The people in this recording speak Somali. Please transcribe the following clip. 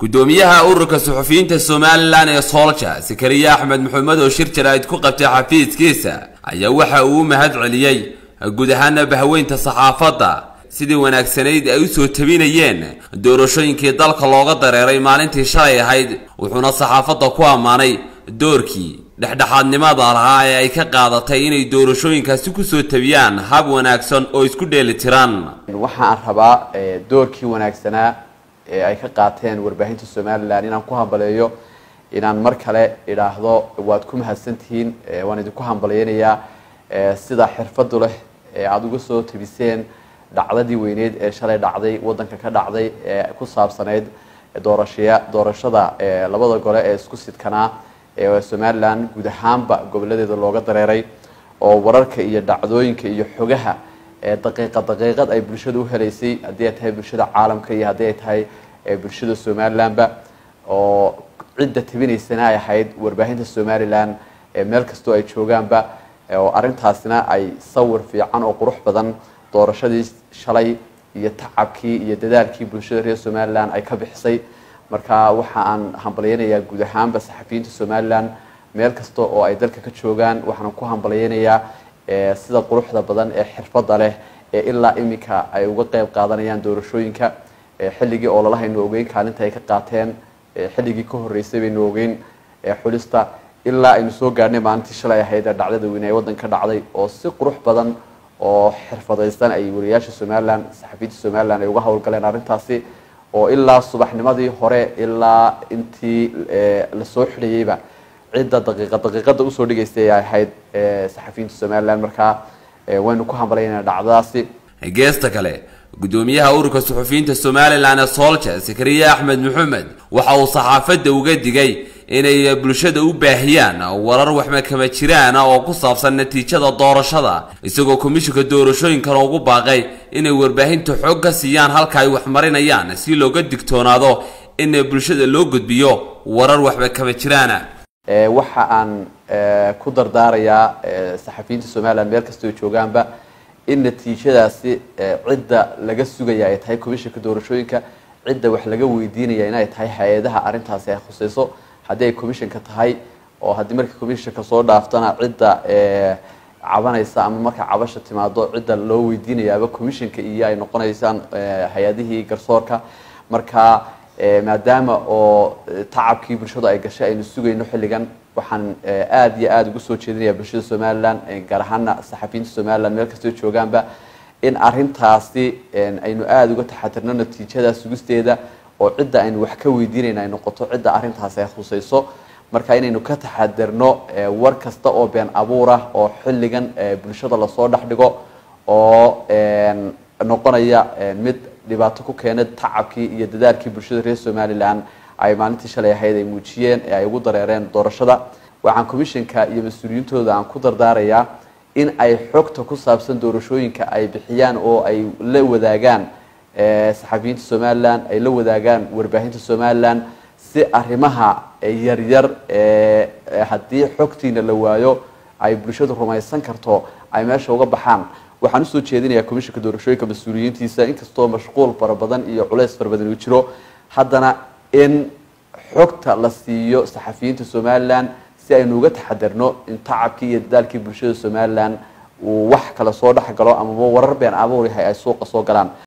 gudoomiyaha ururka suxufiyiinta somalilan ee soolja sakariye axmed maxamed oo shir jaraa'id ku qabtay xafiiskiisa ayaa waxa uu u mahad celiyey guud ahaana bahweynta saxaafadda sidii wanaagsanayd ay usoo tabinayeen doorashooyinkii dalka looga dareeray maalintii shalay ahayd wuxuuna saxaafadda ku ammaanay doorkii dhexdhexaadnimada lahaa ee ay ka qaadatay inay doorashooyinkaasi kusoo tabiyaan hab wanaagsan oo isku dheeli tiran waxaan rabaa doorkii wanaagsanaa ee ay ka qaateen warbaahinta somalilan inaan ku hambaleeyo inaan mar kale idhaahdo waad ku mahadsantihiin waan idinku hambalyeynayaa sida xirfadu leh ee aada uga soo tabiseen dhacdadii weyneyd ee shalay dhacday wadanka ka dhacday ee ku saabsanayd doorashaya doorashada labada gole ee isku sidkanaa ee somalilan guud ahaanba goboladeeda looga dareeray oo wararka iyo dhacdooyinka iyo xogaha daqiiqa daqiiqad ay bulshada u helaysay haddii ay tahay bulshada caalamka iyo haddii ay tahay bulshada somalilanba oo cidda tabinaysana ay ahayd warbaahinta somalilan meel kastoo ay joogaanba oo arrintaasina ay sawir fiican oo qurux badan doorashadii shalay iyo tacabkii iyo dadaalkii bulshada reer somalilan ay ka bixisay marka waxa aan hambalyeynayaa guud ahaanba saxafiyiinta somalilan meel kasta oo ay dalka ka joogaan waxaan ku hambalyeynayaa sida quruxda badan ee xirfadda leh ee ilaa iminka ay uga qeyb qaadanayaan doorashooyinka xilligii oo lalahaynu ogeyn kaalinta ay ka qaateen xilligii ka horreysay baynu ogeyn xulista ilaa aynu soo gaadhnay maalintii shalay ahayd ee dhacdada weyne ee waddanka dhacday oo si qurux badan oo xirfadaysan ay wariyaasha somalilan saxafiyiinta somalilan ay uga howlgaleen arrintaasi oo ilaa subaxnimadii hore ilaa intii lasoo xidhayeyba cidda daqiiqa daqiiqada usoo dhigaysay ay ahayd saxafiyiinta somalilan markaa waynu ku hambalayna dhacdadaasi geesta kale gudoomiyaha ururka suxufiyiinta somalilan ee soolja sakariye axmed maxamed waxa uu saxaafadda uga digay inay bulshada u baahiyaan warar waxmakama jiraana oo ku saabsan natiijada doorashada isagoo komishinka doorashooyinkana ugu baaqay inay warbaahinta xoog ka siiyaan halka ay wax marinayaan si looga digtoonaado in bulshada loo gudbiyo warar waxmakama jiraana waxa aan ku dardaarayaa saxafiyiinta somalilan meel kastoo joogaanba in natiijadaasi cidda laga sugaya ay tahay komishinka doorashooyinka cidda wax laga weydiinaya inay tahay hay-adaha arrintaasi ay khusayso haddii ay commissionka tahay oo haddii markii commissionka soo dhaaftana cidda cabanaysa ama marka cabasha timaado cidda loo weydiinayaaba commissionka iyo ay noqonaysaan hay-adihii garsoorka marka maadaama oo tacabkii bulshadu ay gashay aynu sugayno xilligan waxaan aada iyo aada ugu soo jeedinaya bulshada somalilan gaar ahaana saxafiyiinta somalilan meel kastoo joogaanba in arintaasi aynu aada uga taxatirno natiijada sugisteeda oo cidda aynu wax ka weydiinayna ay noqoto cidda arrintaasi ay khusayso marka inaynu ka taxadirno war kasta oo been abuur ah oo xilligan bulshada lasoo dhex dhigo oo noqonaya mid dhibaato ku keena tacabkii iyo dadaalkii bulshada reer somalilan ay maalintii shalay ahayd ay muujiyeen ee ay ugu dareereen doorashada waxaan commissionka iyo mas-uuliyiintooda aan ku dardaarayaa in ay xogta ku saabsan doorashooyinka ay bixiyaan oo ay la wadaagaan saxafiyiinta somalilan ay la wadaagaan warbaahinta somalilan si arrimaha yaryar haddii xogtiina la waayo ay bulshadu rumaysan karto ay meesha uga baxaan waxaan usoo jeedinayaa commissionka doorashooyinka mas-uuliyiintiisa inkastoo mashquul fara badan iyo culays fara badan uu jiro haddana in xogta la siiyo saxafiyiinta somalilan si aynu uga taxadirno in tacabkii iyo dadaalkii bulshada somalilan uu wax kale soo dhex galo amaba warar been abuur yahay ay suuqa soo galaan